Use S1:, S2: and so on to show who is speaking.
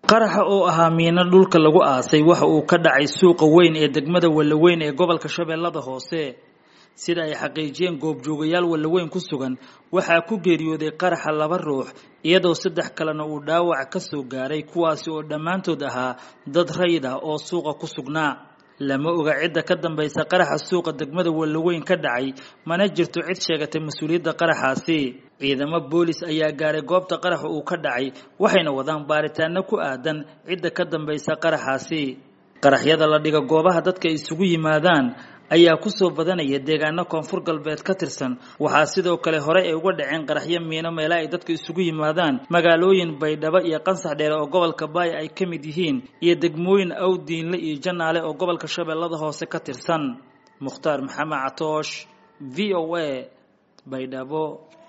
S1: qaraxa oo ahaa miino dhulka lagu aasay waxa uu ka dhacay suuqa weyn ee degmada wallaweyn ee gobolka shabeellada hoose sida ay xaqiijiyeen goobjoogayaal wallaweyn ku sugan waxaa ku geeriyooday qaraxa laba ruux iyadoo saddex kalena uu dhaawac ka soo gaaray kuwaasi oo dhammaantood ahaa dad rayid ah oo suuqa ku sugnaa lama oga cidda ka dambaysa qaraxa suuqa degmada wallaweyn ka dhacay mana jirto cid sheegatay mas-uuliyadda qaraxaasi ciidamo boolis ayaa gaaray goobta qaraxa uu ka dhacay waxayna wadaan baaritaano ku aadan cidda ka dambaysa qaraxaasi qaraxyada la dhiga goobaha dadka isugu yimaadaan ayaa kusoo badanaya deegaano koonfur galbeed ka tirsan waxaa sidoo kale hore ay uga dhaceen qaraxyo miino meela ay dadka isugu yimaadaan magaalooyin baydhabo iyo qansax dheere oo gobolka baaya ay ka mid yihiin iyo degmooyin awdiinle iyo janaale oo gobolka shabeellada hoose ka tirsan mukhtaar maxamed catoosh v o a baydhabo